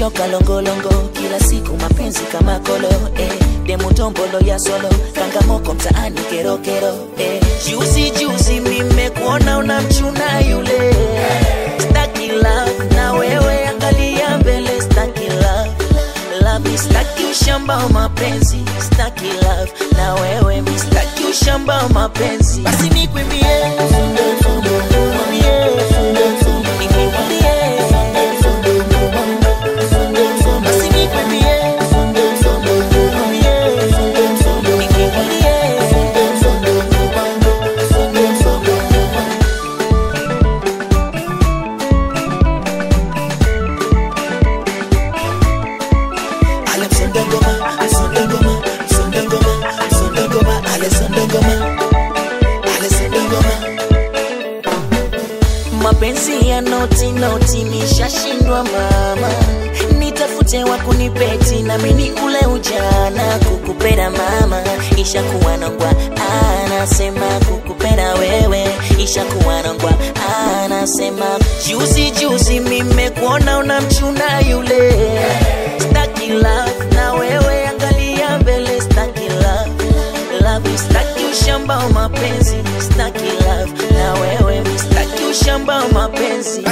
nimechoka longolongo kila siku mapenzi kama kolo eh. demu tombolo ya solo kangamoko mtaani kerokero eh. juzi juzi mimekuona unamchuna yule staki love na wewe angalia mbele staki love love staki ushamba wa mapenzi staki love na wewe mi staki ushamba wa mapenzi basi nikwimbie Basi nikwimbie Ale msonde ngoma, msonde ngoma, msonde ngoma, msonde ngoma, ale sonde ngoma, ale sonde ngoma. Mapenzi ya noti noti nishashindwa mama, nitafute wa kunipeti na mimi ule ujana kukupenda mama, ishakuwa nongwa anasema kukupenda wewe, ishakuwa nongwa anasema juzi juzi mimekuona unamchuna yule staki love na wewe angalia mbele staki love love staki ushamba wa mapenzi staki love na wewe staki ushamba wa mapenzi